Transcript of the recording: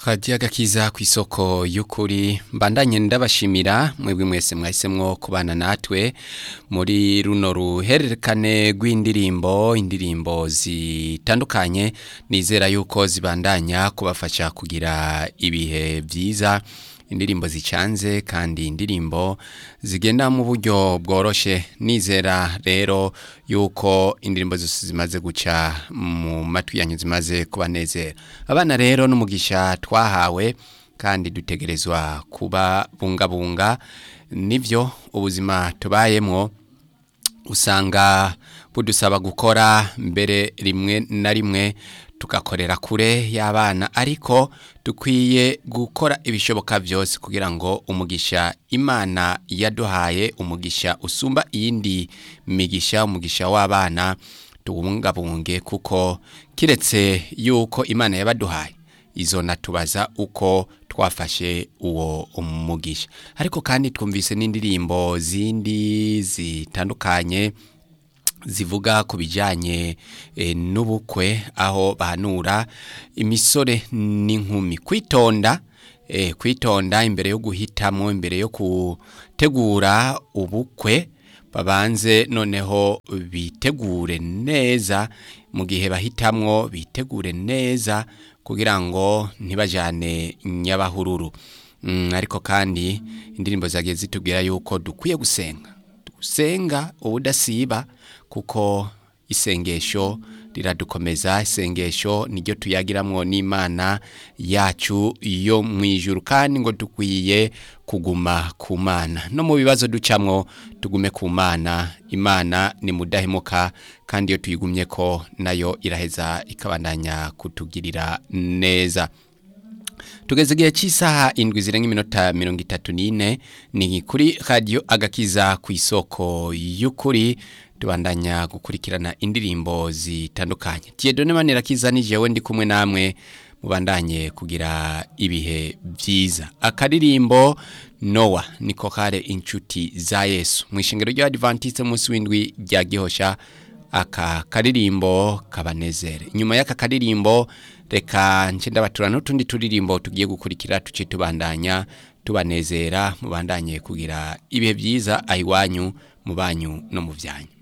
radiyo agakiza ku isoko y'ukuri mbandanye ndabashimira mwebwe mwese mwahisemwo kubana natwe muri runo ruhererekane rw'indirimbo indirimbo zitandukanye nizera yuko zibandanya kubafasha kugira ibihe byiza indirimbo zicanze kandi indirimbo zigenda mu buryo bworoshe nizera rero yuko indirimbo zose zimaze guca mu matwi yanyu zimaze kubanezera abana rero n'umugisha twahawe kandi dutegerezwa kuba bungabunga nivyo ubuzima tubayemwo usanga budusaba gukora mbere rimwe na rimwe tugakorera kure y'abana ariko dukwiye gukora ibishoboka byose kugira ngo umugisha imana yaduhaye umugisha usumba iyindi migisha umugisha w'abana tuwubungabunge kuko kiretse yuko imana yabaduhaye izo natubaza uko twafashe uwo umugisha ariko kandi twumvise n'indirimbo zindi zitandukanye zivuga ku bijyanye n'ubukwe aho bahanura imisore n'inkumi kwitonda kwitonda imbere yo guhitamo imbere yo gutegura ubukwe babanze noneho bitegure neza mu gihe bahitamwo bitegure neza kugira ngo ntibajyane nyabahururu ariko kandi indirimbo zagiye zitubwira yuko dukwiye gusenga gusenga ubudasiba kuko isengesho riradukomeza isengesho niryo tuyagiramwo n'imana yacu yo mu ijuru kandi ngo dukwiye kuguma ku mana no mu bibazo ducamwo tugume ku mana imana ni mudahemuka kandi iyo tuyigumye ko nayo iraheza ikabandanya kutugirira neza tugeze igihe cy'isaha indwi zirenga iminota mirongo itatu n'ine ni kuri radiyo agakiza ku isoko y'ukuri tubandanya gukurikirana indirimbo zitandukanye tiyedone manirakiza ni jewe ndi kumwe namwe mubandanye kugira ibihe byiza akaririmbo nowa niko kare inshuti za yesu mu ishingiro ry'abadivantisite munsi w'indwi rya gihosha aka karirimbo kabanezere inyuma y'aka karirimbo reka ndabatura n'utundi turirimbo tugiye gukurikira tuce tubandanya tubanezera mubandanye kugira ibihe byiza aho iwanyu mu banyu no mu byanyu